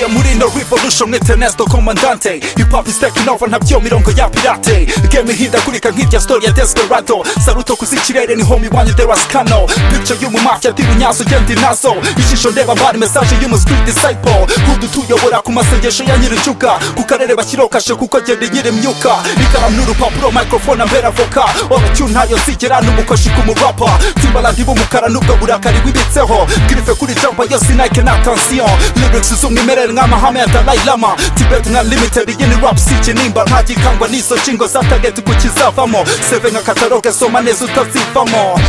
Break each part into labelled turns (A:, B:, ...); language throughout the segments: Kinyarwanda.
A: ya Murindo Revolution International Commandante Hip hop is taking off ntabyo mirongo ya pirate Game ihindagurika nk'irya story ya Desperado Saluto kuzi kirere ni homie wanyu there was Kano Picture y'umu mafia tibinyaso gendi nazo Ishusho ndeba bari message y'umu street disciple Kudutuyobora ku masengesho ya nyirincuka Ku karere bashyirokashe kuko agenda nyiri imyuka Ikaramu n'urupapuro microphone ambera voka Oratune ntayo nsigera n'umukoshi ku murapa Timbaland b'umukara n'ubwo burakari bwibitseho Grife kuri jumper yose Nike na tension Lyrics z'umwimerere nk'amahame ya Dalai Lama Tibet nka limited iyi ni rap si ikinimba Ntagikangwa n'izo nshingo za target ku kizavamo Seve nka kataloge soma neza utazivamo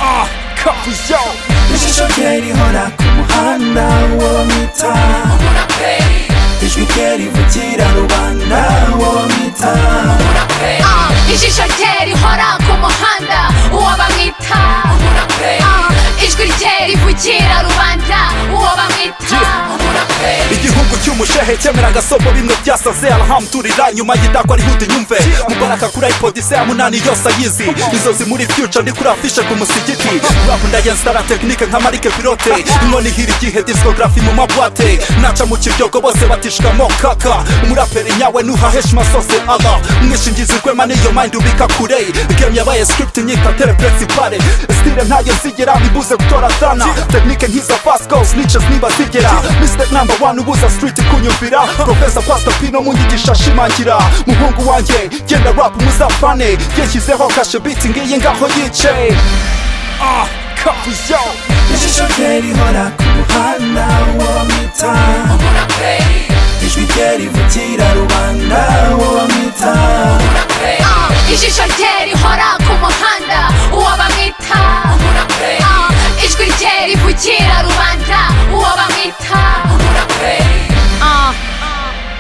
A: Ah, kapu yo
B: ishusho kera ihora ku muhanda uwo mwita ijwi kera ivugira rubanda uwo mwita
C: Ah, ijisho rye rihora ku muhanda uwo bamwita Ah, ijwi rye rivugira rubanda uwo bamwita
A: igihugu cy'umushehe cyemera agasomo bimwe byasaze alhamdulillah nyuma y'idakwa rihuta inyumve mubaraka kuri ipod se ya munani yose ayizi inzozi muri future ndi kuri afishe ku musigiti rap ndayensitara tekinike nka marike pilote inkoni hira igihe discography mu mabwate naca mu kibyogo bose batishwamo kaka umuraperi nyawe nuha heshima sose allah umwishingizi rwema niyo mind ubika kure game yabaye script nyita tere principale stile ntayo zigera ibuze gutora sana tekinike nk'iza fast goals niches niba zigera mistake number one ubuza street kunyumvira profesa pastor pino munyigisha ashimangira muhungu wanjye genda rap muzapfane yashyizeho kashe beat ngiyi ngaho yice ah kapu yo
B: ishusho kera ihora ku muhanda uwo mwita ijwi kera ivugira rubanda uwo mwita
C: Ah, ijisho rye rihora ku muhanda uwo bamwita Ah, ijwi rye rivugira rubanda uwo bamwita Ah,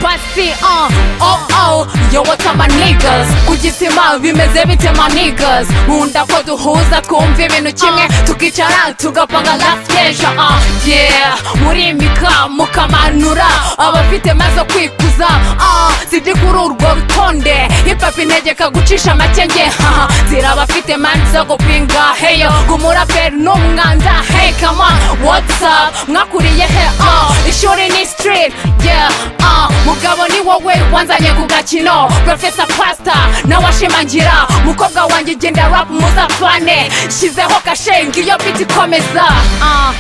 C: Pasi, ah, oh, oh, yo what am I niggas ku gisima bimeze bite ma niggas nkunda ko duhuza twumva ibintu kimwe tukicara tugapanga lafteja ah yeah muri mika mukamanura abafite maze kwikuza ah sidi kuri urwo rutonde hipapu integeka gucisha makenge haha zira abafite mani zo gupinga heyo gumuraperi n'umwanda hey come on what's up mwakuriye he ah ishuri ni street yeah ah mugabo ni wowe wanzanye ku gakino profesa pasta nawe ashimangira mukobwa wanjye genda rap muzapfane shyizeho kashengi iyo biti ikomeza ah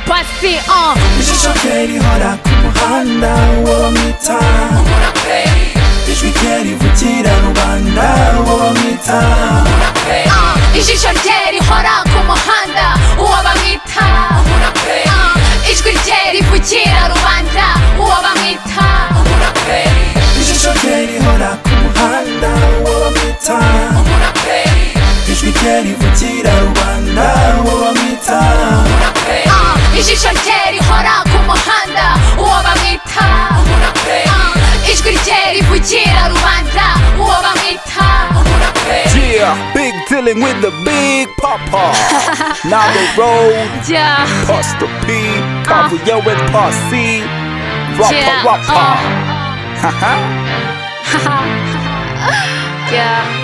C: pasi ah
B: ishusho kera ihora ku muhanda uwo mwita ijwi kera ivugira rubanda uwo mwita
C: Ah, ijisho rye rihora ku muhanda uwo bamwita Ah, ijwi rye rivugira rubanda uwo bamwita
B: ishusho kera ihora ku muhanda uwo mwita ijwi kera ivugira rubanda uwo mwita
C: Ah, ijisho rye rihora ku muhanda uwo bamwita Ah, ijwi rye rivugira rubanda uwo bamwita
A: yeah big dealing with the big papa now the road
C: Yeah.
A: Pastor P, Pablo Yo and Posse, Rappa
C: Yeah,
A: Rappa.
C: Yeah.